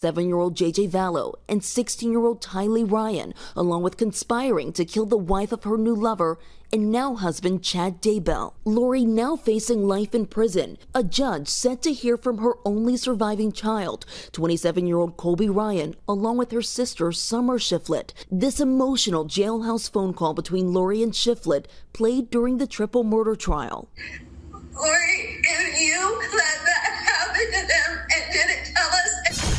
7 year old JJ Vallow, and 16 year old Tylee Ryan, along with conspiring to kill the wife of her new lover and now husband Chad Daybell. Lori now facing life in prison. A judge set to hear from her only surviving child, 27 year old Colby Ryan, along with her sister Summer Shiflett. This emotional jailhouse phone call between Lori and Shiflett played during the triple murder trial. Lori, if you let that happen to them and didn't tell us.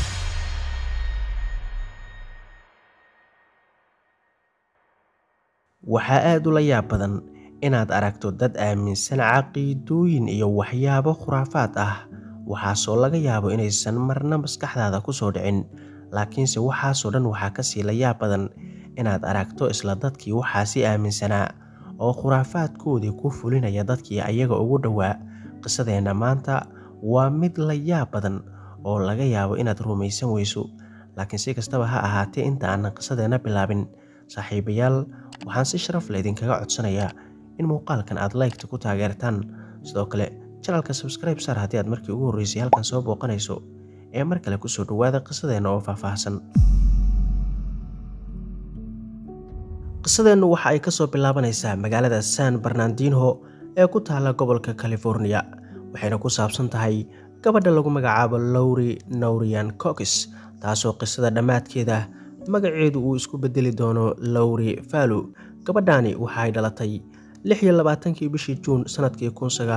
waxaa aad ula yaab badan inaad aragto dad aaminsan caqiidooyin iyo waxyaabo khuraafaad ah waxaasoo laga yaabo inaysan marna maskaxdaada ku soo dhicin laakiinse waxaasoo dhan waxaa kasii la yaab badan inaad aragto isla dadkii waxaasi aaminsanaa oo khuraafaadkoodii ku fulinaya dadkii ayaga ugu dhowaa qisadeenna maanta waa mid la yaab badan oo laga yaabo inaad rumaysan weyso laakiin si kastaba ha ahaatee inta aanan qisadeenna bilaabin saaxiibayaal waxaan si sharaf le idinkaga codsanayaa in muuqaalkan aad laygta ku taageertaan sidoo kale janalka sabskribe sar haddii aad markii ugu horreysay halkan soo booqanayso ee mar kale kusoo dhowaada qisadeenna oo faahfaahsan qisadeennu waxa ay kasoo bilaabanaysaa magaalada san barnandinho ee ku taala gobolka california waxayna ku saabsan tahay gabadha lagu magacaabo lowri nowrian cox taasoo qisada dhammaadkeeda magaceedu uu isku bedeli doono lowri falu gabadhaani waxaay dhalatay kii bishii juun sanadkii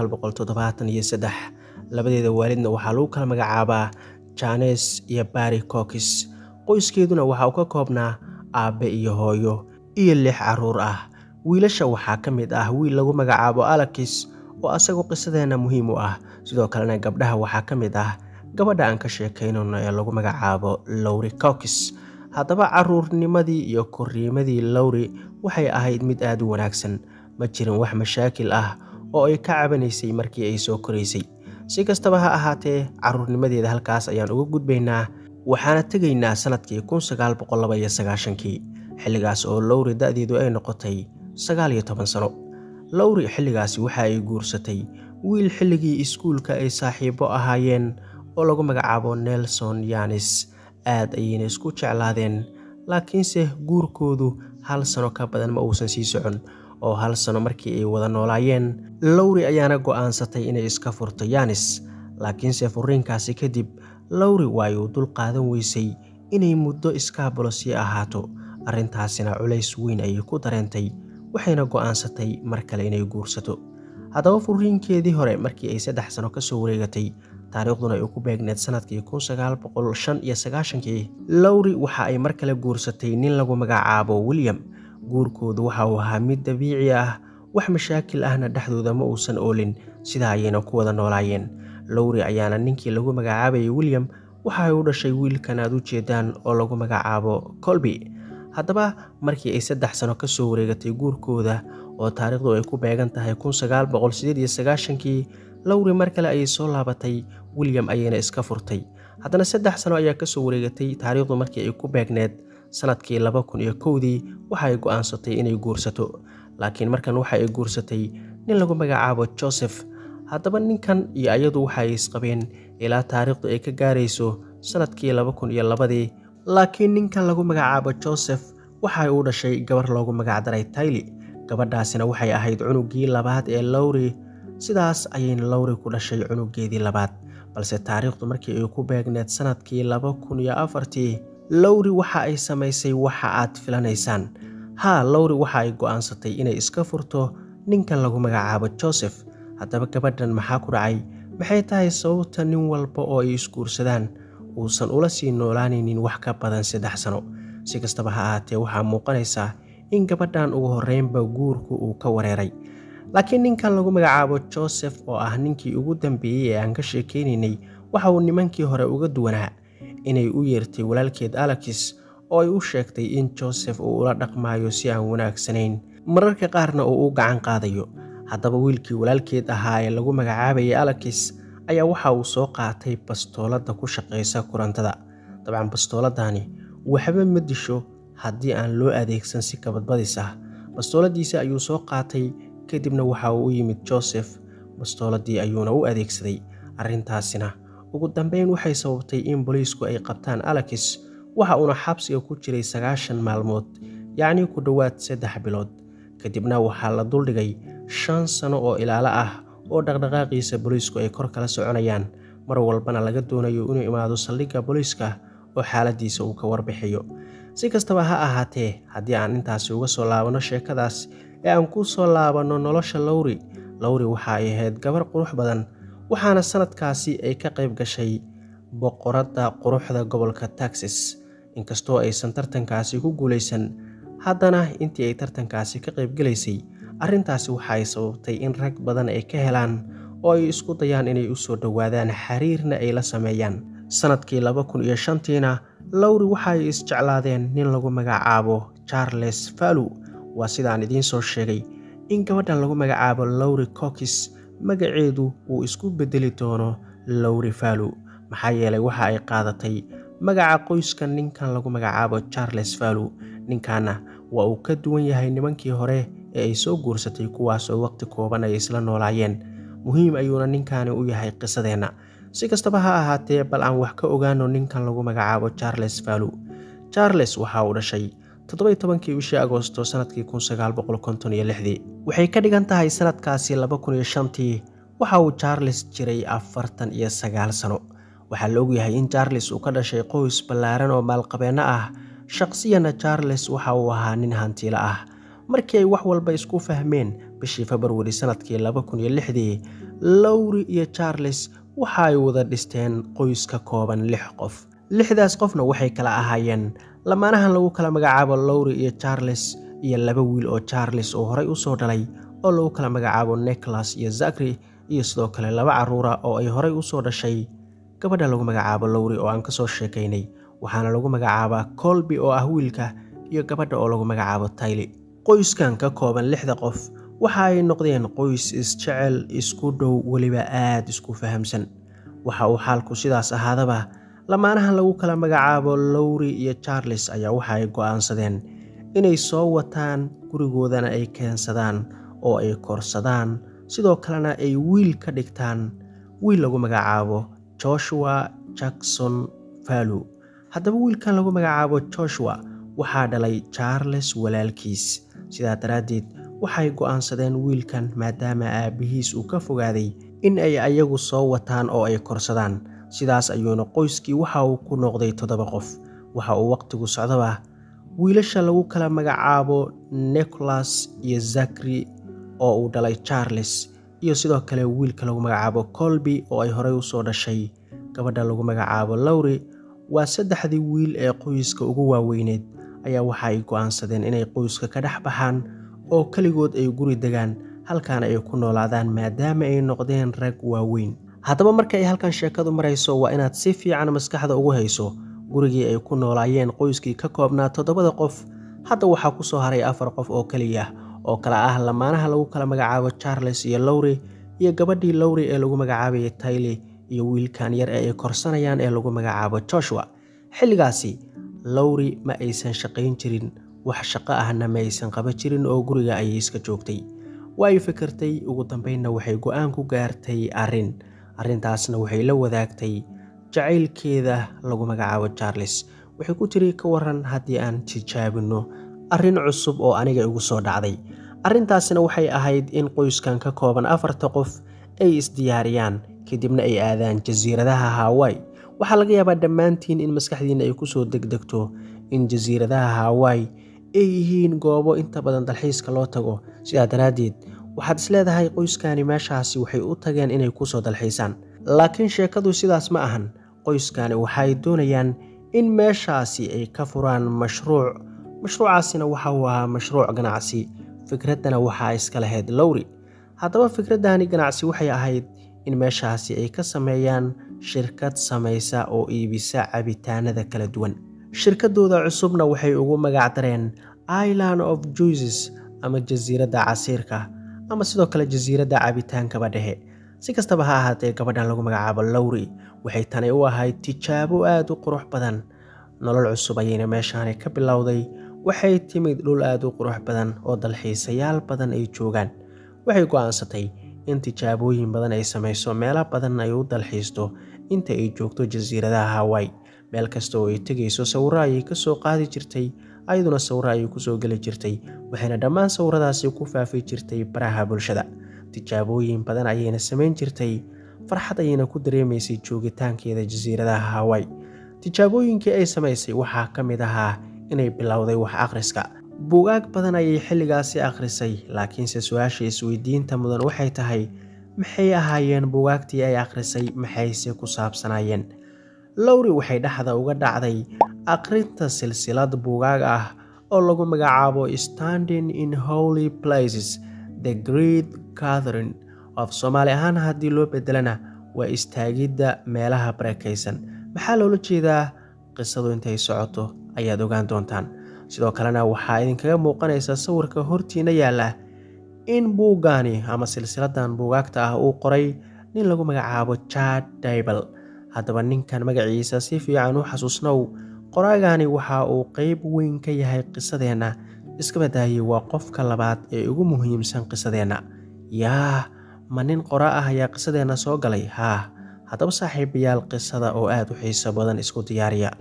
labadeeda waalidna waxaa lagu kala magacaabaa janes iyo bari cox qoyskeeduna waxa uu ka koobnaa aabbe iyo hooyo iyo lix caruur ah wiilasha waxaa ka mid ah wiil lagu magacaabo alakis oo asagu qisadeenna muhiim u ah sidoo kalena gabdhaha waxaa ka mid ah gabadha aan ka sheekaynayno ee lagu magacaabo lowri cox haddaba caruurnimadii iyo korriimadii lowri waxay ahayd mid aad u wanaagsan ma jirin wax mashaakil ah oo ay ka cabanaysay markii ay soo koraysay si kastaba ha ahaatee caruurnimadeeda halkaas ayaan uga gudbaynaa waxaana tegaynaa sannadkii kii xilligaas oo lowri da'deedu ay noqotay sagaaliyo toban sano lowri xilligaasi waxa ay guursatay wiil xilligii iskuulka ay saaxiibo ahaayeen oo lagu magacaabo nelson yanis aad ayayna isku jeclaadeen laakiinse guurkoodu hal sano ka badan ma uusan sii socon oo hal sano markii ay wada noolaayeen lowri ayaana go'aansatay inay iska furto yanis laakiinse furiinkaasi kadib lowri waayuu dul qaadan weysay inay muddo iskaabulo sii ahaato arrintaasina culays weyn ayay ku dareentay waxayna go'aansatay mar kale inay guursato haddaba furiinkeedii hore markii ay saddex sano ka soo wareegatay taariikhduna ay ku beegneed sanadkii kii lowri waxa ay mar kale guursatay nin lagu magacaabo william guurkoodu waxa uu ahaa mid dabiici ah wax mashaakil ahna dhexdooda ma uusan oolin sidaa ayayna ku wada noolaayeen lowri ayaana ninkii lagu magacaabayay william waxa ay u dhashay wiilkan aad u jeedaan oo lagu magacaabo colby haddaba markii ay saddex sano ka soo wareegatay guurkooda oo taariikhdu ay ku beegan tahay kii lowri mar kale ayay soo laabatay william ayayna iska furtay haddana saddex sano ayaa kasoo wareegatay taariikhdu markii ay ku beegneed sanadkii dii waxa ay go'aansatay inay guursato laakiin markan waxa ay guursatay nin lagu magacaabo joseph haddaba ninkan iyo ayadu waxa ay isqabeen ilaa taariikhdu ay ka gaarayso sanadkii dii laakiin ninkan lagu magacaabo joseph waxa ay u dhashay gabar loogu magacdaray tayli gabadhaasina waxay ahayd cunugii labaad ee lowri sidaas ayayna lowri ku dhashay cunugeedii labaad balse taariikhdu markii ay ku beegneed sanadkii lowri waxa ay samaysay waxa aad filanaysaan haa lowri waxa ay go'aansatay inay iska furto ninkan lagu magacaabo joseph haddaba gabadhan maxaa ku dhacay maxay tahay sababta nin walba oo ay isguursadaan uusan ula sii noolaanaynin wax ka badan saddex sano si kastaba ha ahaatee waxaa muuqanaysaa in gabadhan ugu horreynba guurku uu ka wareeray laakiin ninkan lagu magacaabo joseph oo ah ninkii ugu dambeeyey ee aan ka sheekaynaynay waxa uu nimankii hore uga duwanaa inay u yeertay walaalkeed alexis oo ay u sheegtay in joseph uu ula dhaqmaayo si aan wanaagsanayn mararka qaarna uu u gacan qaadayo haddaba wiilkii walaalkeed ahaa ee lagu magacaabayay alexis ayaa waxa uu soo qaatay bastooladda ku shaqaysa kurantada dabcan bastooladani waxba ma disho haddii aan loo adeegsan si kabadbadis ah bastooladiisa ayuu soo qaatay kadibna waxa uu u yimid joseph bastooladii ayuuna u adeegsaday arrintaasina ugu dambeyn waxay sababtay in booliisku ay qabtaan alexis waxa uuna xabsiga ku jiray sagaashan maalmood yacnii ku dhowaad saddex bilood kadibna waxaa la duldhigay shan sano oo ilaalo ah oo dhaqdhaqaaqiisa booliisku ay kor kala soconayaan mar walbana laga doonayo inuu imaado saldhigga booliiska oo xaaladiisa uu ka warbixiyo si kastaba ha ahaatee haddii aan intaasi uga soo laabanno sheekadaas ee aan ku soo laabanno nolosha lowri lowri waxa ay ahayd gabar qurux badan waxaana sanadkaasi ay ka qayb gashay boqoradda quruxda gobolka texas inkastoo aysan tartankaasi ku guulaysan haddana intii ay tartankaasi ka qaybgelaysay arrintaasi waxa ay sababtay in rag badan ay ka helaan oo ay isku dayaan inay u soo dhowaadaan xiriirna ay la sameeyaan sanadkii laba kun iyo shantiina lowri waxa ay isjeclaadeen nin lagu magacaabo charles fallu waa sidaan idiin soo sheegay in gabadhan lagu magacaabo lowri cockis magaceedu uu isku bedeli doono lowri fallu maxaa yeelay waxa ay qaadatay magaca qoyska ninkan lagu magacaabo charles fallu ninkanna waa uu ka duwan yahay nimankii hore ee ay soo guursatay kuwaasoo waqti kooban ay isla noolaayeen muhiim ayuuna ninkaani u yahay qisadeenna si kastaba ha ahaatee bal aan wax ka ogaano ninkan lagu magacaabo charles fallu charles waxa uu dhashay toddoby tobankii bishii agoosto sanadkii kun sagaal boqol konton iyo lixdii waxay ka dhigan tahay sanadkaasi laba kun iyo shantii waxa uu charles jiray afartan iyo sagaal sano waxaa la ogyahay in charles uu ka dhashay qoys ballaaran oo maalqabeenno ah shaqsiyana charles waxa uu ahaa nin hantiilo ah markii ay wax walba isku fahmeen bishii februari sanadkii laba kun iyo lixdii lowri iyo charles waxa ay wada dhisteen qoys ka kooban lix qof lixdaas qofna waxay kala ahaayeen lamaanahan lagu kala magacaabo lowri iyo charles iyo laba wiil oo charles uu horay u soo dhalay oo lagu kala magacaabo nicholas iyo zakri iyo sidoo kale laba carruura oo ay horay u soo dhashay gabadha lagu magacaabo lowri oo aan ka soo sheekaynay waxaana lagu magacaabaa colby oo ah wiilka iyo gabadha oo lagu magacaabo tayli qoyskan ka kooban lixda qof waxa ay noqdeen qoys isjecel isku dhow weliba aad isku fahamsan waxa uu xaalku sidaas ahaadaba lamaanahan lagu kala magacaabo lowri iyo charles ayaa waxa ay go'aansadeen inay soo wataan gurigoodana ay keensadaan oo ay korsadaan sidoo kalena ay wiil ka dhigtaan wiil lagu magacaabo joshua jackson fallu haddaba wiilkan lagu magacaabo joshua waxaa dhalay charles walaalkiis sidaa daraaddeed waxay go'aansadeen wiilkan maadaama aabbihiis uu ka fogaaday in ay ayagu soo wataan oo ay korsadaan sidaas ayuuna qoyskii waxa uu ku noqday toddoba qof waxa uu wakhtigu socdaba wiilasha lagu kala magacaabo nicholas iyo zakri oo uu dhalay charles iyo sidoo kale wiilka lagu magacaabo colby oo ay horey u soo dhashay gabadha lagu magacaabo lowri waa saddexdii wiil ee qoyska ugu waaweyneed ayaa waxa ay go'aansadeen inay qoyska ka dhex baxaan oo keligood ay guri degaan halkaana ay ku noolaadaan maadaama ay noqdeen rag waaweyn haddaba marka ay halkan sheekadu marayso waa inaad si fiican maskaxda ugu hayso gurigii ay ku noolaayeen qoyskii ka koobnaa toddobada qof hadda waxaa ku soo haray afar qof oo keliya oo kale ah lamaanaha lagu kala magacaabo charles iyo lowri iyo gabadhii lowri ee lagu magacaabayay tayli iyo wiilkan yar ee ay korsanayaan ee lagu magacaabo joshua xilligaasi lowri ma aysan shaqayn jirin wax shaqo ahna ma aysan qaban jirin oo guriga ayay iska joogtay waa ay fikirtay ugu dambeynna waxay go'aan ku gaartay arrin arrintaasna waxay la wadaagtay jacaylkeeda lagu magacaabo charles waxay ku tiri ka waran haddii aan tijaabinno arrin cusub oo aniga igu soo dhacday arrintaasina waxay ahayd in qoyskan ka kooban afarta qof ay isdiyaariyaan kadibna ay aadaan jasiiradaha hawai waxaa laga yaabaa dhammaantiin in maskaxdiinna ay kusoo degdegto in jasiiradaha hawai ay yihiin goobo inta badan dalxiiska loo tago sidaa daraaddeed waxaad isleedahay qoyskani meeshaasi waxay u tageen inay kusoo dalxiisaan laakiin sheekadu sidaas ma ahan qoyskani waxay doonayaan in meeshaasi ay ka furaan mashruuc mashruucaasina waxa uu ahaa mashruuc ganacsi fikraddana waxaa iska lahayd lowri haddaba fikraddani ganacsi waxay ahayd in meeshaasi ay ka sameeyaan shirkad samaysa oo iibisa cabitaanada kala duwan shirkadooda cusubna waxay ugu magacdareen island of juices ama jasiiradda casiirka ama sidoo kale jasiiradda cabitaankaba dhexe si kastaba ha ahaatee gabadhan lagu magacaabo lowri waxay tani u ahayd tijaabo aada u qurux badan nolol cusub ayayna meeshaani ka bilowday waxay timid dhul aada u qurux badan oo dalxiisayaal badan ay joogaan waxay go'aansatay in tijaabooyin badan ay samayso meelo badan ay u dalxiisto inta ay joogto jasiiradaha hawaii meel kasta oo ay tegayso sawirro ayay ka soo qaadi jirtay ayaduna sawirro ayay kusoo geli jirtay waxayna dhammaan sawiradaasi ku faafi jirtay baraha bulshada tijaabooyin badan ayayna samayn jirtay farxad ayayna ku dareemaysay joogitaankeeda jasiiradaha hawaii tijaabooyinkii ay samaysay waxaa ka mid ahaa inay bilowday wax akhriska buugaag badan ayay xilligaasi akhrisay laakiinse su-aasha isweydiinta mudan waxay tahay maxay ahaayeen buugaagtii ay akhrisay maxayse ku saabsanaayeen lowri waxay dhexda uga dhacday akhrinta silsilad buugaag ah oo lagu magacaabo standing in holy places the great catherine of soomaali ahaan haddii loo bedelana waa istaagidda meelaha barakaysan maxaa loola jeedaa qisadu intay socoto ayaad ogaan doontaan sidoo kalena waxaa idinkaga muuqanaysa sawirka hortiina yaalla in buuggaani ama silsiladan buugaagta ah uu qoray nin lagu magacaabo jad daybal haddaba ninkan magaciisa si fiican u xasuusnow qoraagaani waxa uu qeyb weyn ka yahay qisadeenna iska badaayey waa qofka labaad ee ugu muhiimsan qisadeenna yaa ma nin qora ah ayaa qisadeenna soo galay haa haddaba saaxiibayaal qisada oo aada u xiiso badan isku diyaariya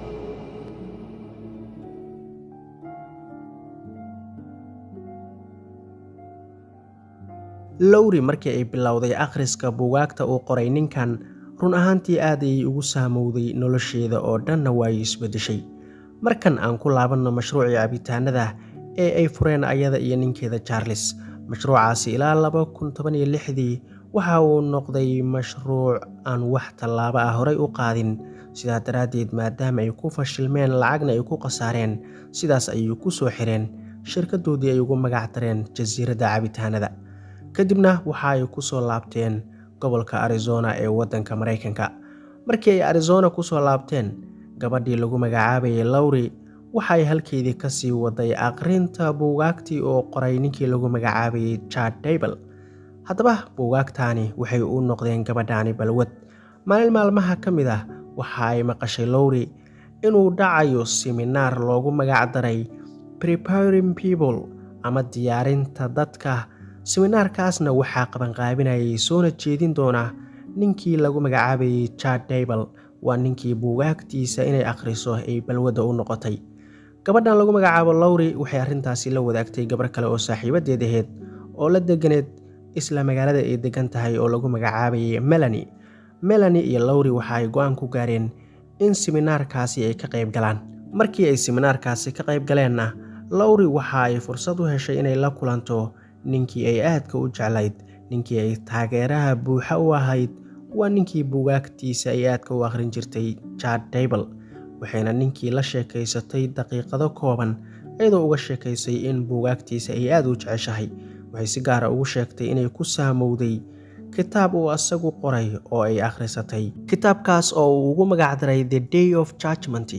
lowri markii ay bilowday akhriska buugaagta uu qoray ninkan run ahaantii aad ayay ugu saamowday nolosheeda oo dhanna waayay isbeddeshay markan aan ku laabanno mashruucii cabitaanada ee ay fureen ayada iyo ninkeeda charles mashruucaasi ilaa laba kun toban iyo lixdii waxa uu noqday mashruuc aan wax tallaabo ah horay u qaadin sidaa daraaddeed maadaama ay ku fashilmeen lacagna ay ku khasaareen sidaas ayay ku soo xireen shirkadoodii ay ugu magac dareen jasiiradda cabitaanada kadibna waxa ay ku soo laabteen gobolka arizona ee waddanka maraykanka markii ay arizona ku soo laabteen gabadhii lagu magacaabayay lowri waxa ay halkeedii ka sii waday aqrinta buugaagtii oo qoray ninkii lagu magacaabayay jad daybal haddaba buugaagtaani waxay u noqdeen gabadhaani balwad maalin maalmaha ka mid ah waxa ay maqashay lowri inuu dhacayo siminaar loogu magac daray preparing people ama diyaarinta dadka siminaarkaasna waxaa qabanqaabinayay soona jeedin doona ninkii lagu magacaabayay jad daybal waa ninkii buugaagtiisa inay akhriso ay balwadda u noqotay gabadhan lagu magacaabo lowri waxay arrintaasi la wadaagtay gabar kale oo saaxiibadeed aheyd oo la deganeed isla magaalada ay degan tahay oo lagu magacaabayay melani melani iyo lowri waxa ay go-aan ku gaareen in siminaarkaasi ay ka qayb galaan markii ay siminaarkaasi ka qayb galeenna lowri waxa ay fursad u heshay inay la kulanto ninkii ay aadka u jeclayd ninkii ay taageeraha buuxa u ahayd waa ninkii buugaagtiisa ay aadka u akhrin jirtay jad daybal waxayna ninkii la sheekaysatay daqiiqado kooban iyadoo uga sheekaysay in buugaagtiisa ay aada u jeceshahay waxay si gaara ugu sheegtay inay ku saamowday kitaab uu asagu qoray oo ay akhrisatay kitaabkaas oo uu ugu magacdaray the day of judgment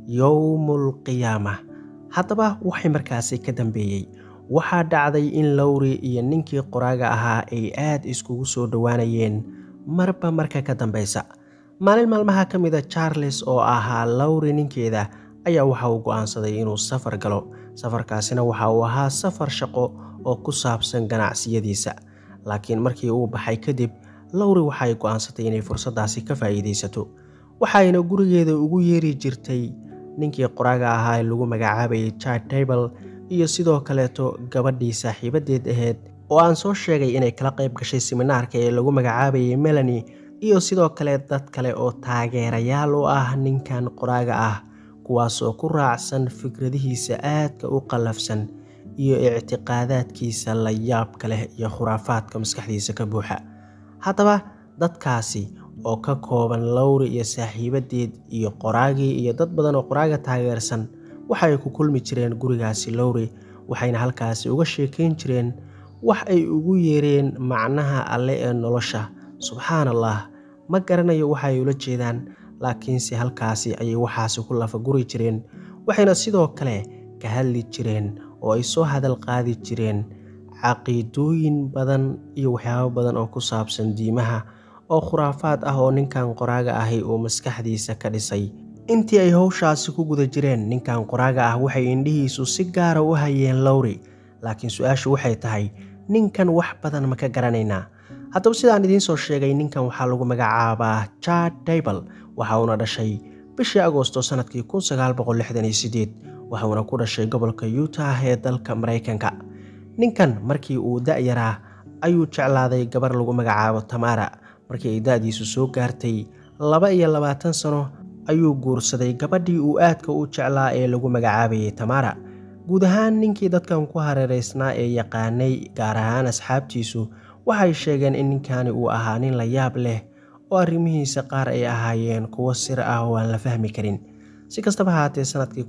yowmul qiyaama haddaba waxay markaasi ka dambeeyey waxaa dhacday in lowri iyo ninkii qoraaga ahaa ay aad iskugu soo dhowaanayeen marba marka ka dambeysa maalin maalmaha ka mida charles oo ahaa lowri ninkeeda ayaa waxa uu go-aansaday inuu safar galo safarkaasina waxa uu ahaa safar shaqo oo ku saabsan ganacsiyadiisa laakiin markii uu baxay kadib lowri waxaay go-aansatay inay fursaddaasi ka faa'iidaysato waxayna gurigeeda ugu yeeri jirtay ninkii qoraaga ahaa ee lagu magacaabayay jad daybal iyo sidoo kaleeto gabadhii saaxiibadeed aheyd oo aan soo sheegay inay kala qayb gashay siminaarka ee lagu magacaabayay melani iyo sidoo kale dad kale oo taageerayaal u ah ninkan qoraaga ah kuwaasoo ku raacsan fikradihiisa aadka u qallafsan iyo ictiqaadaadkiisa la yaabka leh iyo khuraafaadka maskaxdiisa ka buuxa haddaba dadkaasi oo ka kooban lowri iyo saaxiibadeed iyo qoraagii iyo dad badan oo qoraaga taageersan waxay ku kulmi jireen gurigaasi lowri waxayna halkaasi uga sheekayn jireen wax ay ugu yeereen macnaha alle ee nolosha subxaan allah ma garanayo waxaay ula jeedaan laakiinse halkaasi ayay waxaasi ku lafa guri jireen waxayna sidoo kale ka hadli jireen oo ay soo hadal qaadi jireen caqiidooyin badan iyo waxyaabo badan oo ku saabsan diimaha oo khuraafaad ah oo ninkan qoraaga ahi uu maskaxdiisa ka dhisay intii ay howshaasi ku guda jireen ninkan qoraaga ah waxay indhihiisu si gaara u hayeen lowri laakiin su-aashu waxay tahay ninkan wax badan ma ka garanaynaa haddaba sidaan idiin soo sheegay ninkan waxaa lagu magacaabaa jad daybal waxa uuna dhashay bishii agoosto sanadkii waxa uuna ku dhashay gobolka utah ee dalka maraykanka ninkan markii uu da-yaraa ayuu jeclaaday gabar lagu magacaabo tamara markii ay da-diisu soo gaartay laba iyo labaatan sano ayuu guursaday gabadhii uu aadka u jeclaa ee lagu magacaabayay tamara guud ahaan ninkii dadkan ku hareereysnaa ee yaqaanay gaar ahaan asxaabtiisu waxay sheegeen in ninkani uu ahaa nin la yaab leh oo arrimihiisa qaar ay ahaayeen kuwo sir ah oo aan la fahmi karin si kastaba haatee sanadkii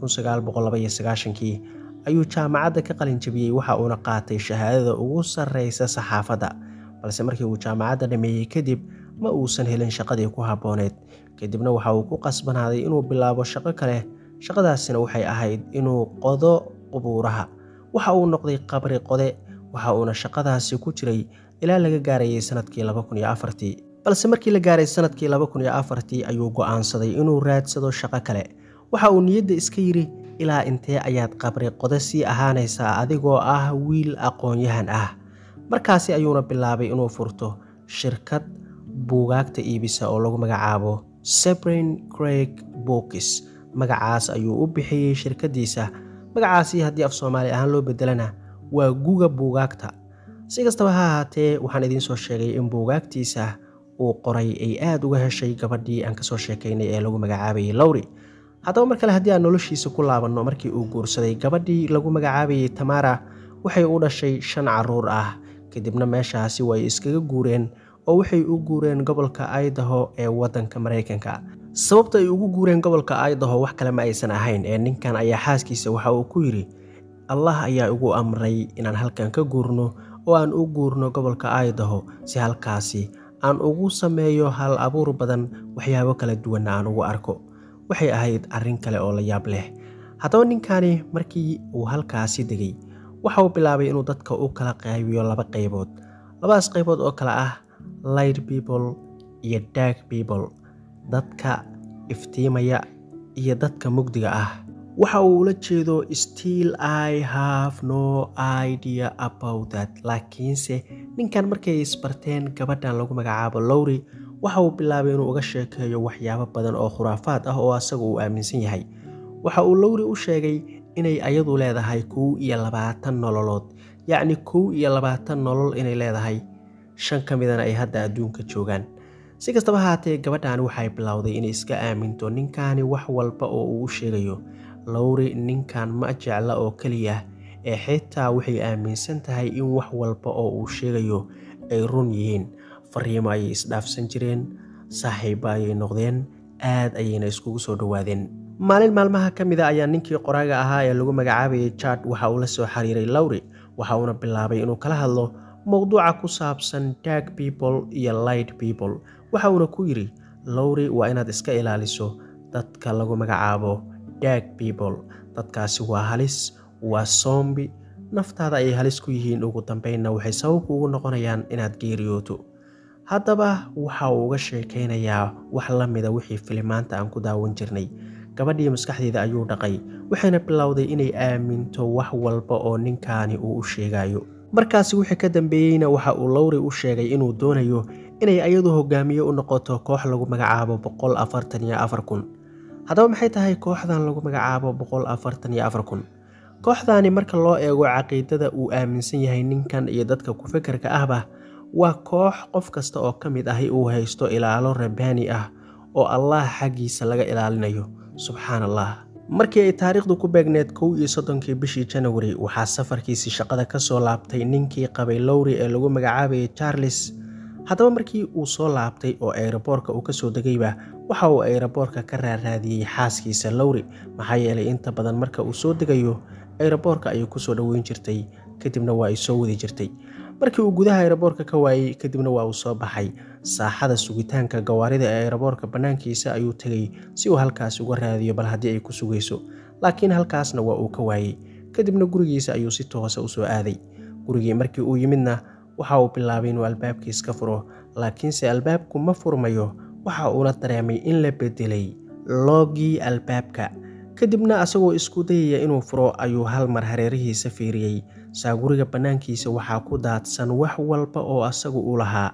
kii ayuu jaamacadda ka qalin jabiyey waxa uuna qaatay shahaadada ugu sarreysa saxaafadda balse markii uu jaamacadda dhameeyey kadib ma uusan helin shaqadii ku habbooneed kadibna waxa uu ku qasbanaaday inuu bilaabo shaqo kale shaqadaasina waxay ahayd inuu qodo qubuuraha waxa uu noqday qabri qode waxa uuna shaqadaasi ku jiray ilaa laga gaarayay sanadkii balse markii la gaaray sanadkii ayuu go'aansaday inuu raadsado shaqo kale waxa uu niyadda iska yidhi ilaa intee ayaad qabri qode sii ahaanaysaa adigoo ah wiil aqoon-yahan ah markaasi ayuuna bilaabay inuu furto shirkad buugaagta iibisa oo lagu magacaabo sebrin craig bookis magacaas ayuu u bixiyey shirkadiisa magacaasi haddii af soomaali ahaan loo bedelana waa guga buugaagta si kastaba ha ahaatee waxaan idiin soo sheegay in buugaagtiisa uu qoray ay aada uga heshay gabadhii aan kasoo sheekaynay ee lagu magacaabayay lowri haddaba mar kale haddii aan noloshiisa ku laabanno markii uu guursaday gabadhii lagu magacaabayay tamara waxay u dhashay shan caruur ah kadibna meeshaasi way iskaga guureen oo waxay u guureen gobolka idaho ee waddanka maraykanka sababta ay ugu guureen gobolka idaho wax kale ma aysan ahayn ee ninkan ayaa xaaskiisa waxa uu ku yidhi allah ayaa igu amray inaan halkan ka guurno oo aan u guurno gobolka idaho si halkaasi aan ugu sameeyo hal abuur badan waxyaabo kala duwanna aan ugu arko waxay ahayd arrin kale oo la yaab leh haddaba ninkani markii uu halkaasi degay waxa uu bilaabay inuu dadka u kala qaybiyo laba qaybood labadaas qaybood oo kale ah light people iyo dark people dadka iftiimaya iyo dadka mugdiga ah waxa uu ula jeedo still i have no idea about that laakiinse ninkan markay isbarteen gabadhan lagu magacaabo lowri waxa uu bilaabay inuu uga sheekeeyo waxyaabo badan oo khuraafaad ah oo asaga uu aaminsan yahay waxa uu lowri u sheegay inay ayadu leedahay kow iyo labaatan nololood yacni kow iyo labaatan nolol inay leedahay shan ka midana ay hadda adduunka joogaan si kastaba haatee gabadhan waxay bilowday inay iska aaminto ninkani wax walba oo uu u sheegayo lowri ninkan ma jecla oo keliya ee xitaa waxay aaminsan tahay in wax walba oo uu sheegayo ay run yihiin fariimo ayay isdhaafsan jireen saaxiiba ayay noqdeen aad ayayna iskugu soo dhowaadeen maalin maalmaha ka mid a ayaa ninkii qoraaga ahaa ee lagu magacaabayay jad waxa uu la soo xiriiray lowri waxa uuna bilaabay inuu kala hadlo mowduuca ku saabsan dark people iyo light people waxa uuna ku yidhi lowri waa inaad iska ilaaliso dadka lagu magacaabo dark people dadkaasi waa halis waa soombi naftaada ayay halis ku yihiin ugu dambeynna waxay sababku ugu noqonayaan inaad geeriyooto haddaba waxa uu uga sheekaynayaa wax la mida wixii filimaanta aan ku daawan jirnay gabadhii maskaxdeeda ayuu dhaqay waxayna bilowday inay aaminto wax walba oo ninkaani uu u sheegayo markaasi wixii ka dambeeyeyna waxa uu lowri u sheegay inuu doonayo inay ayadu hogaamiye u noqoto koox lagu magacaabo boqol afartan iyo afar kun haddaba maxay tahay kooxdan lagu magacaabo boqol afartan iyo afar kun kooxdaani marka loo eego caqiidada uu aaminsan yahay ninkan iyo dadka ku-fekerka ahba waa koox qof kasta oo ka mid ahi uu haysto ilaalo rabbaani ah oo allah xaggiisa laga ilaalinayo subxaan allah markii ay taariikhdu ku beegneed kow iyo soddonkii bishii janawari waxaa safarkiisii shaqada ka soo laabtay ninkii qabay lowri ee lagu magacaabayay charles haddaba markii uu soo laabtay oo ayroboorka uu kasoo degayba waxa uu ayroboorka ka raaraadiyey xaaskiisa lowri maxaa yeelay inta badan marka uu soo degayo ayroboorka ayay kusoo dhoweyn jirtay kadibna waa ay soo wadi jirtay markii uu gudaha ayroboorka ka waayey kadibna waa uu soo baxay saaxada sugitaanka gawaarida ee ayroboorka bannaankiisa ayuu tegay si uu halkaas uga raadiyo bal haddii ay ku sugayso laakiin halkaasna waa uu ka waayey kadibna gurigiisa ayuu si toosa usoo aaday gurigii markii uu yimidna waxa uu bilaabay inuu albaabkiis ka furo laakiinse albaabku ma furmayo waxa uuna dareemay in la bedelay loogii albaabka kadibna asagoo isku dayaya inuu furo ayuu hal mar hareerihiisa fiiriyey saa guriga bannaankiisa waxaa ku daadsan wax walba oo asagu u lahaa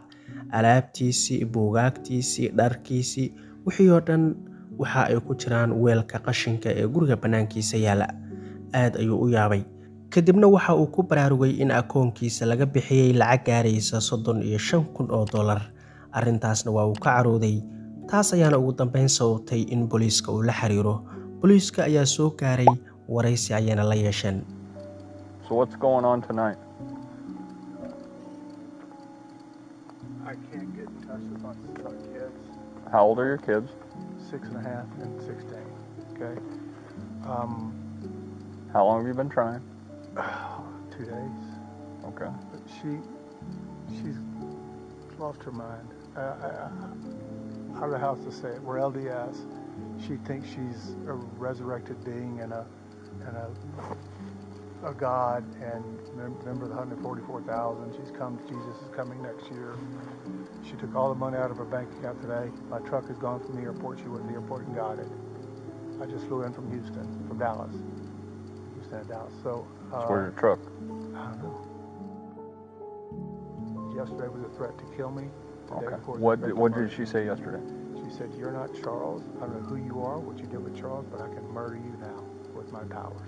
alaabtiisii buugaagtiisii dharkiisii wixii oo dhan waxa ay ku jiraan weelka qashinka ee guriga bannaankiisa yaalla aad ayuu u yaabay kadibna waxa uu ku baraarugay in akoonkiisa laga bixiyey lacag gaaraysa soddon iyo shan kun oo dollar arrintaasna waa uu ka carooday taas ayaana ugu dambeyn sababtay in booliiska uu la xiriiro booliiska ayaa soo gaaray waraysi ayayna la yeesheen So what's going on tonight? I can't get in touch with my son, kids, How old are your kids? six and a half and 16. Okay. Um, How long have you been trying? two days. Okay. But she, she's lost her mind. I, I, I, I don't know how else to say it. We're LDS. She thinks she's a resurrected being and a, and a, a God and mem- member of the 144,000. She's come. Jesus is coming next year. She took all the money out of her bank account today. My truck has gone from the airport. She went to the airport and got it. I just flew in from Houston, from Dallas. Houston and Dallas. So. Uh, So where's your truck? I don't know. Yesterday was a threat to kill me. The day Okay. before was a What threat did, to what murder did she me. say yesterday? She said, "You're not Charles. I don't know who you are, what you did with Charles, but I can murder you now with my powers."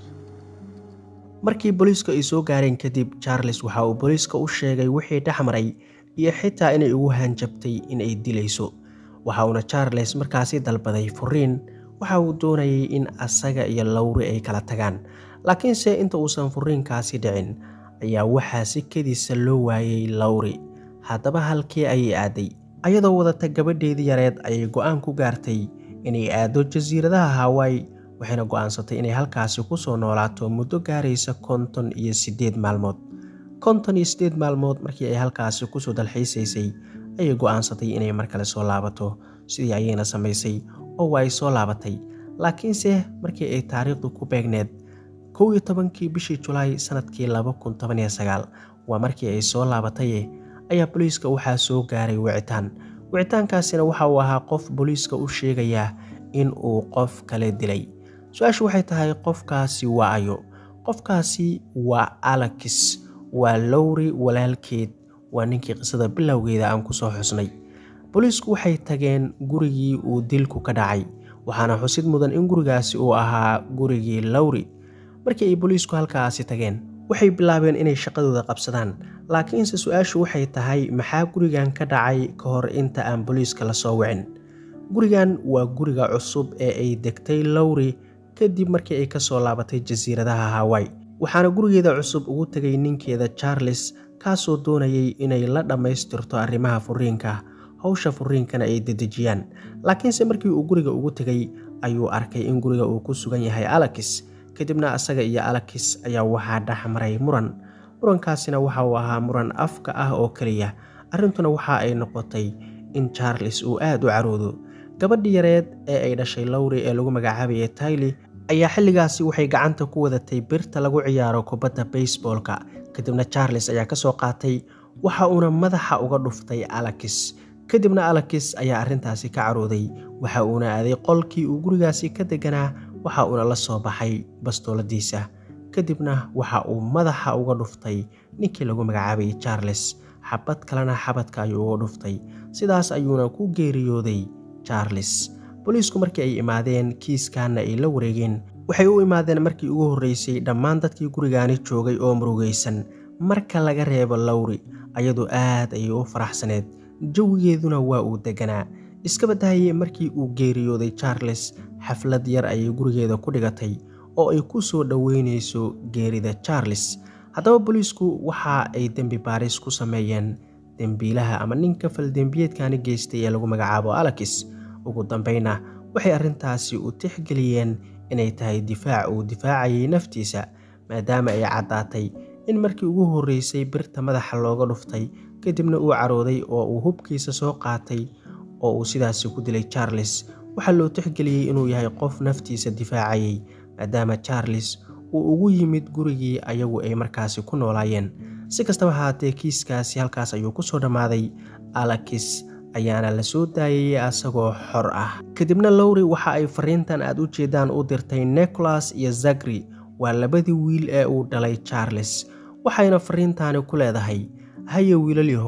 markii booliiska ay soo gaareen kadib charles waxa uu booliiska u sheegay wixii dhex maray iyo xitaa inay ugu hanjabtay in ay dilayso waxa uuna charles markaasi dalbaday furiin waxa uu doonayay in asaga iyo lowri ay kala tagaan laakiinse inta uusan furiinkaasi dhicin ayaa waxaa si kediisa loo waayay lowri haddaba halkii ayay aaday ayadoo wadata gabadheedii yareed ayay go-aan ku gaartay inay aado jasiiradaha hawaii waxayna go'aansatay inay halkaasi ku soo noolaato muddo gaaraysa konton iyo siddeed maalmood konton iyo siddeed maalmood markii ay halkaasi kusoo dalxiisaysay ayay go'aansatay inay mar kale soo laabato sidii ayayna samaysay oo waa ay soo laabatay laakiinse markii ay taariikhdu ku beegneed kow iyo tobankii bishii julaay sanadkii laba kun toban iyo sagaal waa markii ay soo laabataye ayaa booliiska waxaa soo gaaray wicitaan wicitaankaasina waxa uu ahaa qof booliiska u sheegaya in uu qof kale dilay su-aashu waxay tahay qofkaasi waa ayo qofkaasi waa alakis waa lowri walaalkeed waa ninkii qisada bilowgeeda aan kusoo xusnay booliisku waxay tageen gurigii uu dilku ka dhacay waxaana xusid mudan in gurigaasi uu ahaa gurigii lowri markii ay booliisku halkaasi tageen waxay bilaabeen inay shaqadooda qabsadaan laakiinse su-aashu waxay tahay maxaa gurigan ka dhacay ka hor inta aan booliiska la soo wicin gurigan waa guriga cusub ee ay degtay lowri kadib markii ay ka soo laabatay jasiiradaha hawaii waxaana gurigeeda cusub ugu tegay ninkeeda charles kaasoo doonayay inay la dhammaystirto arrimaha furiinka howsha furiinkana ay dedejiyaan laakiinse markii uu guriga ugu tegay ayuu arkay in guriga uu ku sugan yahay alakis kadibna asaga iyo alakis ayaa waxaa dhex maray muran murankaasina waxa uu ahaa muran afka ah oo keliya arrintuna waxa ay noqotay in charles uu aad u caroodo gabadhii yareed ee ay dhashay lowri ee lagu magacaabayay tayli ayaa xilligaasi waxay gacanta ku wadatay birta lagu ciyaaro kubadda basebolka kadibna charles ayaa ka soo qaatay waxa uuna madaxa uga dhuftay alakis kadibna alakis ayaa arrintaasi ka carooday waxa uuna aaday qolkii uu gurigaasi ka deganaa waxa uuna la soo baxay bastooladiisa kadibna waxa uu madaxa uga dhuftay ninkii lagu magacaabayay charles xabad kalena xabadka ayuu uga dhuftay sidaas ayuuna ku geeriyooday charles booliisku markii ay imaadeen kiiskaana ay la wareegeen waxay u imaadeen markii ugu horreysay dhammaan dadkii gurigaani joogay oo murugaysan marka laga reebo lowri ayadu aad ayay u faraxsaneed jawigeeduna waa uu deganaa iska badahayey markii uu geeriyooday charles xaflad yar ayay gurigeeda ku dhigatay oo ay ku soo dhoweynayso geerida charles haddaba booliisku waxa ay dembi baaris ku sameeyeen dembiilaha ama ninka faldembiyeedkani geystay ee lagu magacaabo alakis ugu dambeyna waxay arrintaasi u tixgeliyeen inay tahay difaac uu difaacayay naftiisa maadaama ay caddaatay in markii ugu horreysay birta madaxa looga dhuftay kadibna uu carooday oo uu hubkiisa soo qaatay oo uu sidaasi ku dilay charles waxaa loo tixgeliyey inuu yahay qof naftiisa difaacayay maadaama charles uu ugu yimid gurigii ayagu ay markaasi ku noolaayeen si kastaba haatee kiiskaasi halkaas ayuu ku soo dhammaaday alakis ayaana la soo daayayay asagoo xor ah kadibna lowri waxa ay fariintan aad u jeedaan u dirtay nicholas iyo zagri waa labadii wiil ee uu dhalay charles waxayna fariintaani ku leedahay haya wiilal yahow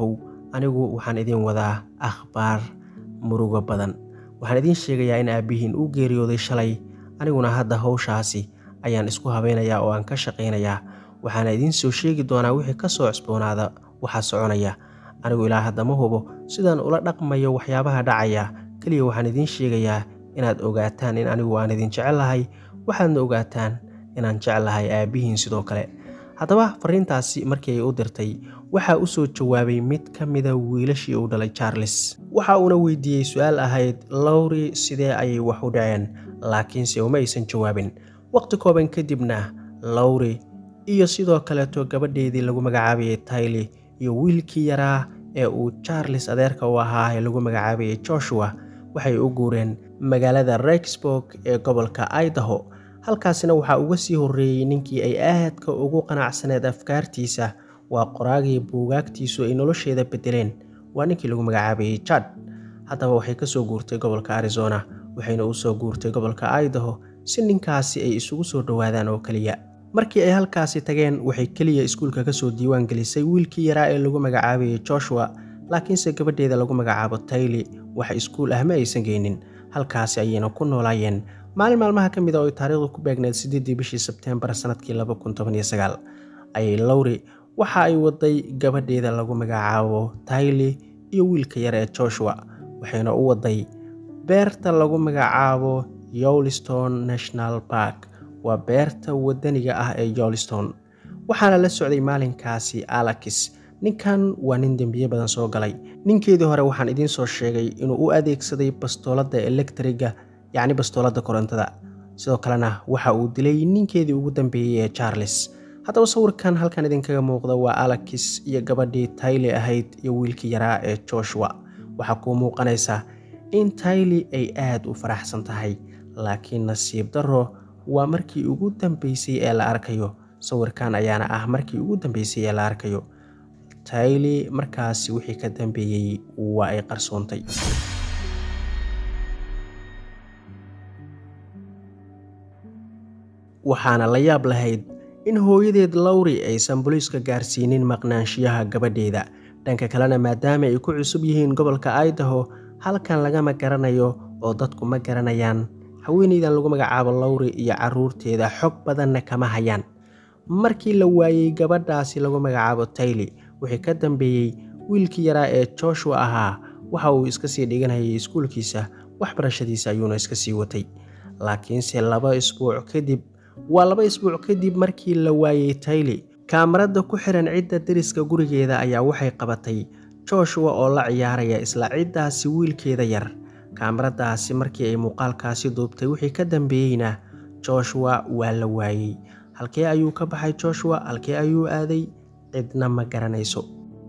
anigu waxaan idiin wadaa akhbaar murugo badan waxaan idiin sheegayaa in aabbihiin uu geeriyooday shalay aniguna hadda howshaasi ayaan isku habeynayaa oo aan ka shaqaynayaa waxaana idiin soo sheegi doonaa wixii ka soo cusboonaada waxaa soconaya anigu ilaa hadda ma hubo sidaan ula dhaqmayo waxyaabaha dhacaya keliya waxaan idiin sheegayaa inaad ogaataan in anigu aan idin jecelahay waxaadna ogaataan inaan jeclahay aabbihiin sidoo kale haddaba fariintaasi markii ay u dirtay waxaa u soo jawaabay mid ka mida wiilashii uu dhalay charles waxa uuna weydiiyey su-aal ahayd lowri sidee ayay wax u dhaceen laakiinse uma aysan jawaabin waqti kooban kadibna lowri iyo sidoo kaleeto gabadheedii lagu magacaabayay tayli iyo wiilkii yaraa ee uu charles adeerka u ahaa ee lagu magacaabayay joshua waxay u guureen magaalada rexburg ee gobolka idaho halkaasina waxaa uga sii horreeyey ninkii ay aadka ugu qanacsaneed afkaartiisa waa qoraagii buugaagtiisu ay nolosheeda bedeleen waa ninkii lagu magacaabayay jad haddaba waxay ka soo guurtay gobolka arizona waxayna u soo guurtay gobolka idaho si ninkaasi ay isugu soo dhowaadaan oo keliya markii ay halkaasi tageen waxay keliya iskuulka kasoo diiwaan gelisay wiilkii yaraa ee lagu magacaabayay joshua laakiinse gabadheeda lagu magacaabo tayli wax iskuul ah ma aysan geynin halkaasi ayayna ku noolaayeen maalin maalmaha ka mid a oo ay taariikhdu ku beegneed siddeedii bishii sebteembar sannadkii ayay lowri waxa ay waday gabadheeda lagu magacaabo tayli iyo wiilka yar ee joshua waxayna u waday beerta lagu magacaabo yowliston national park waa beerta wadaniga ah ee yowliston waxaana la socday maalinkaasi alakis ninkan waa nin dembiye badan soo galay ninkeedii hore waxaan idiin soo sheegay inuu u adeegsaday bastooladda elektriga yacni bastooladda korontada sidoo kalena waxa uu dilay ninkeedii ugu dambeeyey ee charles haddaba sawirkan halkan idinkaga muuqda waa alakis iyo gabadhii tayli ahayd iyo wiilkii yaraa ee joshua waxaa kuu muuqanaysa in tayli ay aad u faraxsan tahay laakiin nasiib darro waa markii ugu dambeysay ee la arkayo sawirkan ayaana ah markii ugu dambeysay ee la arkayo tayli markaasi wixii ka dambeeyey waa ay qarsoontay waxaana la yaab lahayd in hooyadeed lowri aysan booliiska gaarsiinin maqnaanshiyaha gabadheeda dhanka kalena maadaama ay ku cusub yihiin gobolka idaho halkan lagama garanayo oo dadku ma garanayaan haweeneydan lagu magacaabo lowri iyo caruurteeda xog badanna kama hayaan markii la waayey gabadhaasi lagu magacaabo tayli wixii ka dambeeyey wiilkii yaraa ee joshua ahaa waxa uu iska sii dhiganayay iskuulkiisa waxbarashadiisa ayuuna iska sii watay laakiinse laba isbuuc kadib waa laba isbuuc kadib markii la waayey tayli kaamarada ku xiran cidda deriska gurigeeda ayaa waxay qabatay joshua oo la ciyaaraya isla ciddaasi wiilkeeda yar kaamaradaasi markii ay muuqaalkaasi duubtay wixii ka dambeeyeyna joshua waa la waayey halkee ayuu ka baxay joshua halkee ayuu aaday cidna ma garanayso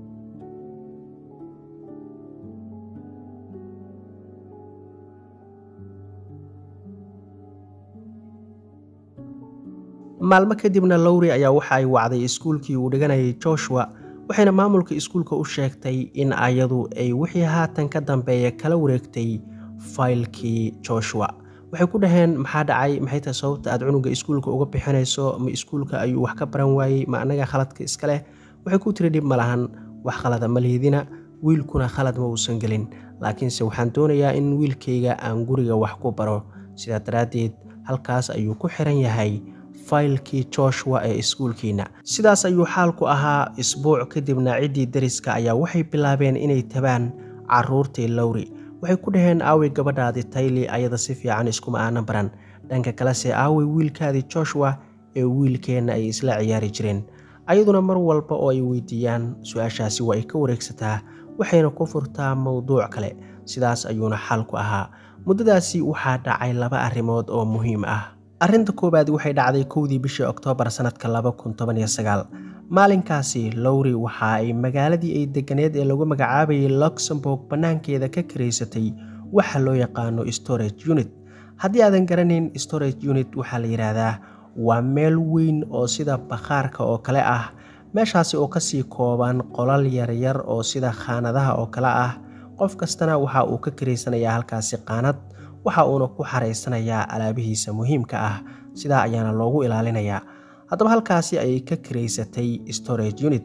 maalmo kadibna lowri ayaa waxa ay wacday iskuulkii uu dhiganayay joshua waxayna maamulka iskuulka u sheegtay in ayadu ay wixii haatan ka dambeeya kala wareegtay faylkii joshua waxay ku dhaheen maxaa dhacay maxay tahay sababta aad cunuga iskuulka uga bixinayso ma iskuulka ayuu wax ka baran waayey ma annaga khaladka iska leh waxay ku tiri dhib ma lahan wax khalada ma liidina wiilkuna khalad ma uusan gelin laakiinse waxaan doonayaa in wiilkayga aan guriga wax ku baro sidaa daraaddeed halkaas ayuu ku xiran yahay faylkii joshua ee iskuulkiina sidaas ayuu xaalku ahaa isbuuc kadibna ciddii deriska ayaa waxay bilaabeen inay tabaan caruurtii lowri waxay ku dhaheen aawey gabadhaadii tayli ayada si fiican iskuma aanan baran dhanka kalese aawey wiilkaadii joshua ee wiilkeenna ay isla ciyaari jireen ayaduna mar walba oo ay weydiiyaan su-aashaasi waa ay ka wareegsataa waxayna ku furtaa mowduuc kale sidaas ayuuna xaalku ahaa muddadaasi waxaa dhacay laba arrimood oo muhiim ah arrinta koowaad waxay dhacday kowdii bishii oktoobar sannadka maalinkaasi lowri waxa ay magaaladii ay deganeed ee lagu magacaabayay luxemburg bannaankeeda ka karaysatay waxa loo yaqaano storage unit haddii aadan garanayn storage unit waxaa la yidhaahdaa waa meel weyn oo sida bakhaarka oo kale ah meeshaasi oo kasii kooban qolal yaryar oo sida khaanadaha oo kale ah qof kastana waxa uu ka karaysanayaa halkaasi qaanad waxa uuna ku xaraysanayaa alaabihiisa muhiimka ah sidaa ayaana loogu ilaalinayaa haddaba halkaasi ayay ka karaysatay storage unit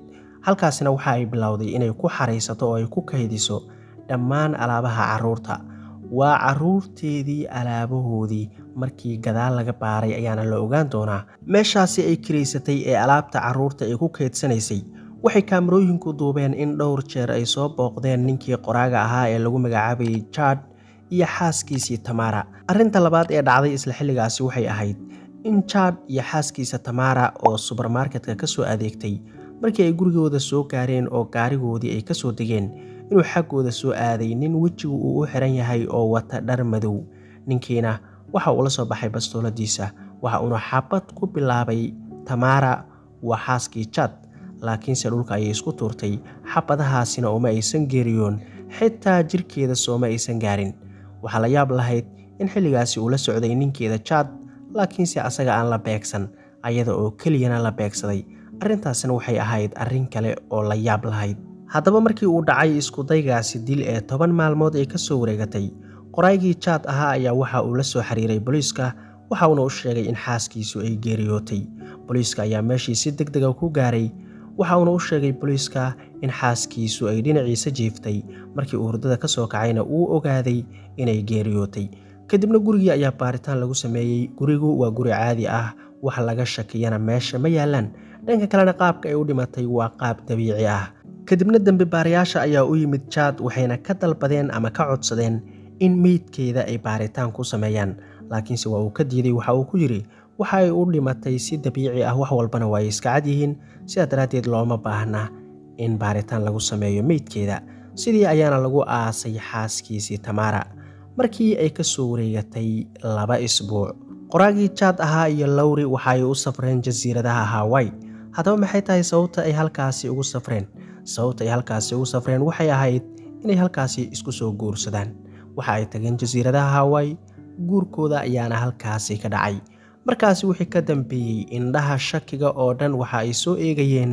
halkaasina waxa ay bilowday inay ku xaraysato oo ay ku kaydiso dhammaan alaabaha carruurta waa carruurteedii alaabahoodii markii gadaal laga baaray ayaana la ogaan doonaa meeshaasi ay kiraysatay ee alaabta carruurta ay ku kaydsanaysay waxay kaamarooyinku duubeen in dhowr jeer ay soo booqdeen ninkii qoraaga ahaa ee lagu magacaabayay jad iyo xaaskiisii tamara arrinta labaad ee dhacday isla xilligaasi waxay ahayd in jad iyo xaaskiisa tamara oo subermarketka ka soo adeegtay markii ay gurigooda soo gaareen oo gaarigoodii ay ka soo degeen inuu xaggooda soo aaday nin wejigu uu u xiran yahay oo wata dhar madow ninkiina waxa uu la soo baxay bastooladiisa waxa uuna xabad ku bilaabay tamara waa xaaskii jad laakiinse dhulka ayay isku tuurtay xabadahaasina uma aysan geeriyoon xitaa jirkeeda sooma aysan gaarin waxaa la yaab lahayd in xilligaasi uu la socday ninkeeda jad laakiinse asaga aan la beegsan ayada oo keliyana la beegsaday arrintaasina waxay ahayd arrin kale oo la yaab lahayd haddaba markii uu dhacay iskudaygaasi dil ee toban maalmood ay ka soo wareegatay qoraygii jaad ahaa ayaa waxa uu la soo xiriiray booliiska waxa uuna u sheegay in xaaskiisu ay geeriyootay booliiska ayaa meeshii si deg dega ku gaaray waxa uuna u sheegay booliiska in xaaskiisu ay dhinaciisa jiiftay markii uu hurdada ka soo kacayna uu ogaaday inay geeriyootay kadibna gurigii ayaa baaritaan lagu sameeyey gurigu waa guri caadi ah wax laga shakiyana meesha ma yaalaan dhanka kalena qaabka ay u dhimatay waa qaab dabiici ah kadibna dembi baarayaasha ayaa u yimid jaad waxayna ka dalbadeen ama ka codsadeen in meydkeeda ay baaritaan ku sameeyaan laakiinse waa uu ka diiday waxa uu ku yidhi waxa ay u dhimatay si dabiici ah wax walbana waa ay iska cad yihiin sidaa daraaddeed looma baahna in baaritaan lagu sameeyo meydkeeda sidii ayaana lagu aasay xaaskiisii tamara markii ay ka soo wareegatay laba isbuuc qoraagii jaad ahaa iyo lowri waxa ay u safreen jasiiradaha hawai haddaba maxay tahay sababta ay halkaasi ugu safreen sababta ay halkaasi ugu safreen waxay ahayd inay halkaasi isku soo guursadaan waxa ay tageen jasiiradaha hawai guurkooda ayaana halkaasi ka dhacay markaasi wixii ka dambeeyey indhaha shakiga oo dhan waxa ay soo eegayeen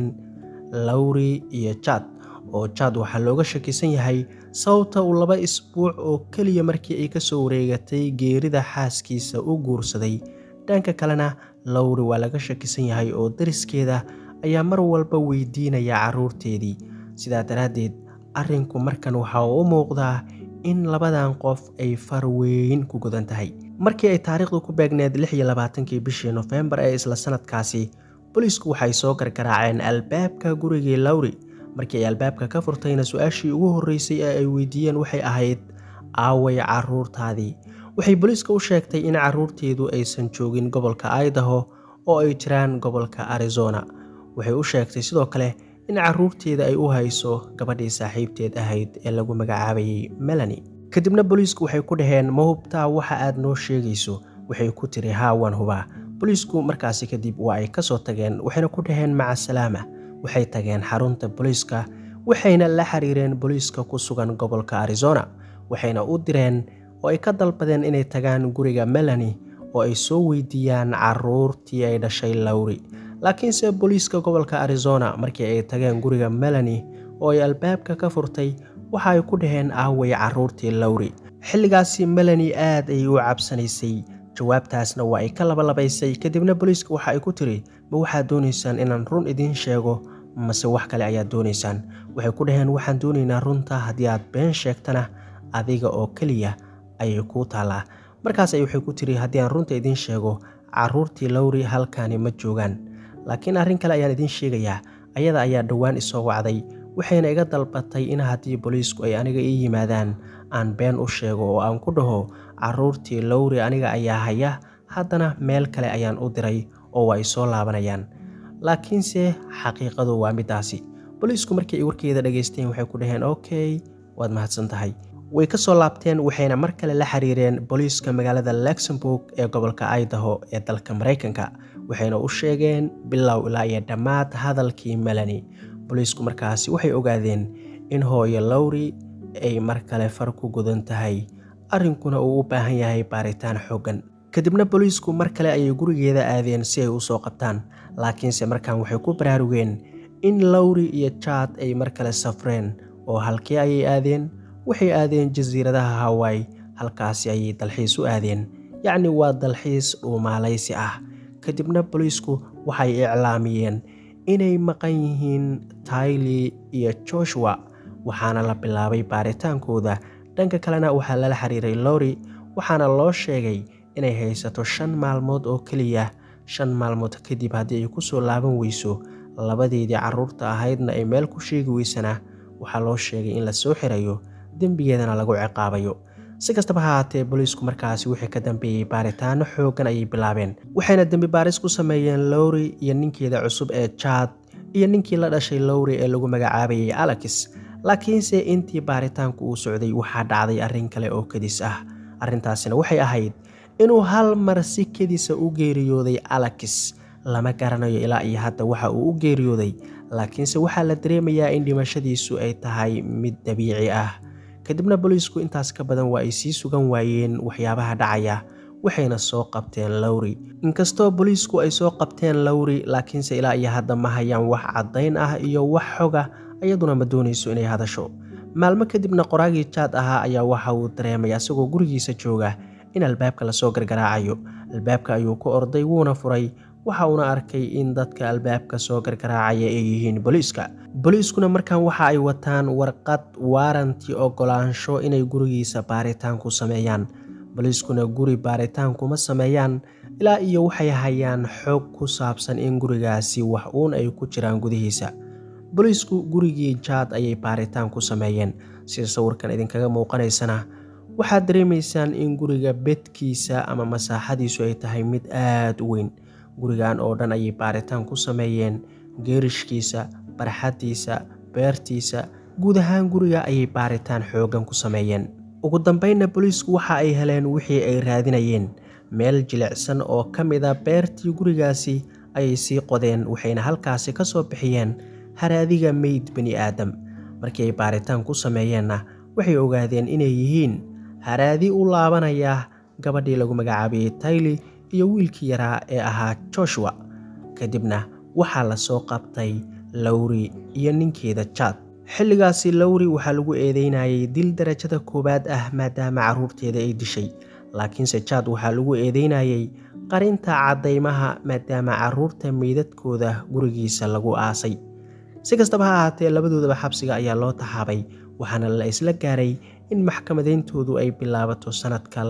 lowri iyo jaad oo jaad waxaa looga shakisan yahay sababta uu laba isbuuc oo keliya markii ay ka soo wareegatay geerida xaaskiisa u guursaday dhanka kalena lowri waa laga shakisan yahay oo dariskeeda ayaa mar walba weydiinaya carruurteedii sidaa daraaddeed arrinku markan waxa uu u muuqdaa in labadan qof ay far weyn ku gudan tahay markii ay taariikhdu ku beegneed lix iyo labaatankii bishii nofembar ee isla sanadkaasi booliisku waxay soo gargaraaceen albaabka gurigii lowri markii ay albaabka ka furtayna su-aashii ugu horreysay ee ay weydiiyeen waxay ahayd aaway carruurtaadii waxay booliiska u sheegtay in carruurteedu aysan joogin gobolka idaho oo ay jiraan gobolka arizona waxay u sheegtay sidoo kale in carruurteeda ay u hayso gabadhii saaxiibteed ahayd ee lagu magacaabayay melani kadibna booliisku waxay ku dhaheen ma hubtaa waxa aad noo sheegayso waxay ku tiri haa waan hubaa booliisku markaasi kadib waa ay kasoo tageen waxayna ku dhaheen maca salaama waxay tageen xarunta booliiska waxayna la xiriireen booliiska ku sugan gobolka arizona waxayna u direen oo ay ka dalbadeen inay tagaan guriga melani oo ay soo weydiiyaan carruurtii ay dhashay lowri laakiinse booliiska gobolka arizona markii ay tageen guriga melani oo ay albaabka ka furtay waxa ay ku dhaheen aaway carruurtii lowri xilligaasi melani aad ayay u cabsanaysay jawaabtaasna waa ay ka labalabaysay kadibna booliiska waxa ay ku tiri ma waxaad doonaysaan inaan run idiin sheego mase wax kale ayaad doonaysaan waxay ku dhaheen waxaan doonaynaa runta haddii aad been sheegtana adiga oo keliya ayay kuu taallaa markaas ay waxay ku tiri haddii aan runta idiin sheego carruurtii lowri halkaani ma joogaan laakiin arrin kale ayaan idiin sheegayaa ayada ayaa dhowaan isoo wacday waxayna iga dalbatay in haddii booliisku ay aniga ii yimaadaan aan been u sheego oo aan ku dhaho carruurtii lowri aniga ayaa haya haddana meel kale ayaan u diray oo waa ay soo laabanayaan laakiinse xaqiiqadu waa middaasi booliisku markii ay warkeeda dhegaysteen waxay ku dhaheen okey waad mahadsan tahay way ka soo laabteen waxayna mar kale la xiriireen booliiska magaalada luxemburg ee gobolka idaho ee dalka maraykanka waxayna u sheegeen bilow ilaa iyo dhammaad hadalkii melani booliisku markaasi waxay ogaadeen in hooyo lowri ay mar kale far ku gudan tahay arrinkuna uu u baahan yahay baaritaan xooggan kadibna booliisku mar kale ayay gurigeeda aadeen si ay u soo qabtaan laakiinse markan waxay ku baraarugeen in lowri iyo jaad ay mar kale safreen oo halkee ayay aadeen waxay aadeen jasiiradaha hawai halkaasi ayay dalxiis u aadeen yacni waa dalxiis dhuumaalaysi ah kadibna booliisku waxay iclaamiyeen inay maqan yihiin tyli iyo joshua waxaana la bilaabay baaritaankooda dhanka kalena waxaa lala xiriiray lori waxaana loo sheegay inay haysato shan maalmood oo keliya shan maalmood kadib haddii ay kusoo laaban weyso labadeedii caruurta ahaydna ay meel ku sheegi weysana waxaa loo sheegay in la soo xirayo dembigeedana lagu ciqaabayo si kastaba ha haatee booliisku markaasi wixii ka dambeeyey baaritaano xooggan ayay bilaabeen waxayna dembi baaris ku sameeyeen lowri iyo ninkeeda cusub ee jaad iyo ninkii la dhashay lowri ee lagu magacaabayay alex laakiinse intii baaritaanku uu socday waxaa dhacday arrin kale oo kedis ah arrintaasina waxay ahayd inuu hal mar si kedisa u geeriyooday alex lama garanayo ilaa iyo hadda waxa uu u geeriyooday laakiinse waxaa la dareemayaa in dhimashadiisu ay tahay mid dabiici ah kadibna booliisku intaas ka badan waa ay sii sugan waayeen waxyaabaha dhacaya waxayna soo qabteen lowri inkastoo booliisku ay soo qabteen lowri laakiinse ilaa iyo hadda ma hayaan wax caddayn ah iyo wax xoga iyaduna ma doonayso inay hadasho maalmo kadibna qoraagii jaad ahaa ayaa waxa uu dareemay asagoo gurigiisa jooga in albaabka lasoo gargaraacayo albaabka ayuu ku orday wuuna furay waxa uuna arkay in dadka albaabka soo gargaraacaya ay yihiin booliiska booliiskuna markan waxa ay wataan warqad waaranti ogolaansho inay gurigiisa baaritaan ku sameeyaan booliiskuna guri baaritaan kuma sameeyaan ilaa iyo waxay hayaan xog ku saabsan in gurigaasi wax uun ay ku jiraan gudihiisa booliisku gurigii jaad ayay baaritaan ku sameeyeen sida sawirkan idinkaga muuqanaysana waxaad dareemaysaan in guriga bedkiisa ama masaaxadiisu ay tahay mid aada u weyn gurigan oo dhan ayay baaritaan ku sameeyeen geerishkiisa barxaddiisa beertiisa guud ahaan guriga ayay baaritaan xooggan ku sameeyeen ugu dambeynna booliisku waxa ay heleen wixii ay raadinayeen meel jilicsan oo ka mida beertii gurigaasi ayay sii qodeen waxayna halkaasi ka soo bixiyeen haraadiga meyd bani aadam markii ay baaritaan ku sameeyeenna waxay ogaadeen inay yihiin haraadi u laabanaya gabadhii lagu magacaabayey tayli iyo wiilkii yaraa ee ahaa joshua kadibna waxaa la soo qabtay lowri iyo ninkeeda jaad xilligaasi lowri waxaa lagu eedeynayay dil darajada koowaad ah maadaama carruurteeda ay dishay laakiinse jaad waxaa lagu eedeynayay qarinta caddaymaha maadaama carruurta meydadkooda gurigiisa lagu aasay si kastaba ha ahaatee labadoodaba xabsiga ayaa loo taxaabay waxaana la isla gaaray in maxkamadayntoodu ay bilaabato sannadka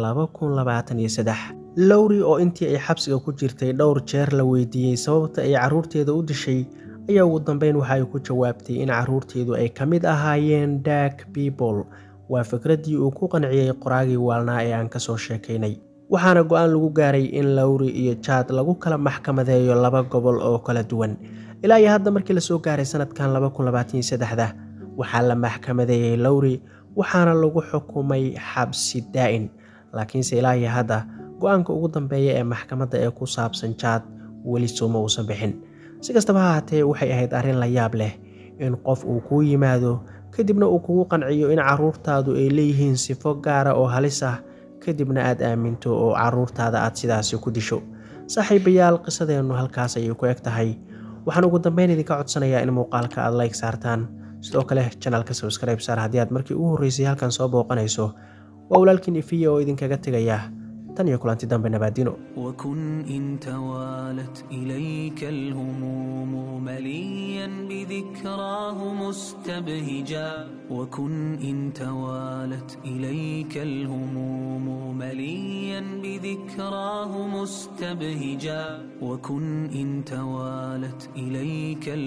lowri oo intii ay xabsiga ku jirtay dhowr jeer la weydiiyey sababta ay carruurteeda u dishay ayaa ugu dambeyn waxa ay ku jawaabtay in carruurteedu ay ka mid ahaayeen dak people waa fikraddii uu ku qanciyey qoraagii waalnaa ee aan ka soo sheekaynay waxaana go-aan lagu gaaray in lowri iyo jaad lagu kala maxkamadeeyo laba gobol oo kala duwan ilaa iyo hadda markii lasoo gaaray sanadkan da waxaa la maxkamadeeyey lowri waxaana lagu xukumay xabsi daa'in laakiinse ilaa iyo hadda go-aanka ugu dambeeya ee maxkamadda ee ku saabsan jaad weli sooma uusan bixin si kastaba ha haatee waxay ahayd arrin la yaab leh in qof uu kuu yimaado kadibna uu kugu qanciyo in carruurtaadu ay leeyihiin sifo gaara oo halis ah kadibna aad aaminto oo carruurtaada aad sidaasi ku disho saaxiibayaal qisadeennu halkaas ayay ku eg tahay waxaan ugu dambeyn idinka codsanayaa in muuqaalka aad like saartaan sidoo kale janalka sabskribe saar haddii aad markii ugu horreysay halkan soo booqanayso waa walaalkiin ifiya oo idinkaga tegaya tan iyo kulanti dambe nabaadino وكن إن توالت إليك الهموم مليا بذكراه مستبهجا وكن إن توالت إليك الهموم مليا بذكراه مستبهجا وكن إن توالت إليك